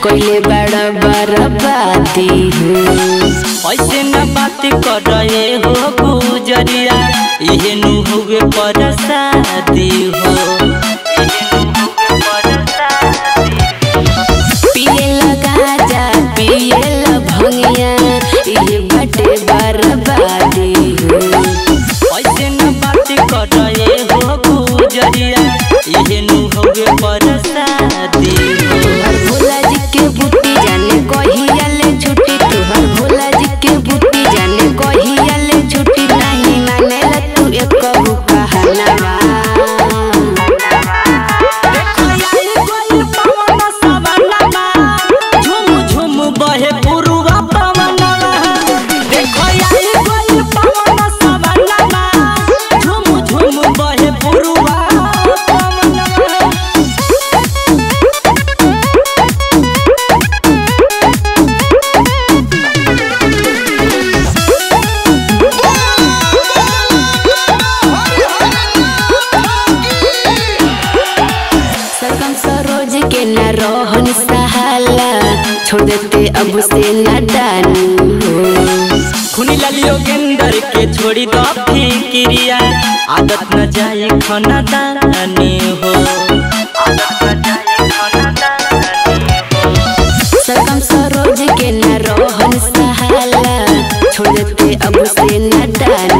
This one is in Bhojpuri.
कोइले बड़ा बर्बादी हो ऐसे न बात कर रहे हो गुजरिया इहे नु हुए पर शादी हो पिए गाजा पिए भंगिया ये बटे बर्बादी हो ऐसे न बात कर रहे हो गुजरिया इहे नु हुए पर शादी हो तोहर भोला जी के बूटी जाने कहिया ले छुट्टी तोहर भोला जी के बूटी जाने कहिया ले छुट्टी नहीं मानेला तू एक कहू कहनावा झुम झुम बहे पुरुवा पवनवा देखो आई गइल पवन सवनवा झुम झुम बहे पुरुवा पवनवा सरगम सरोज के न रोहन सहाला छोड़ देते अब से न डानू हो खुनी लालियो गेंदर के छोड़ी दो फिक्रिया आदत न जाए खाना दानी हो आदत न जाए खाना दानी हो सरगम सरोज के न रोहन सहाला छोड़ देते अब से न डानू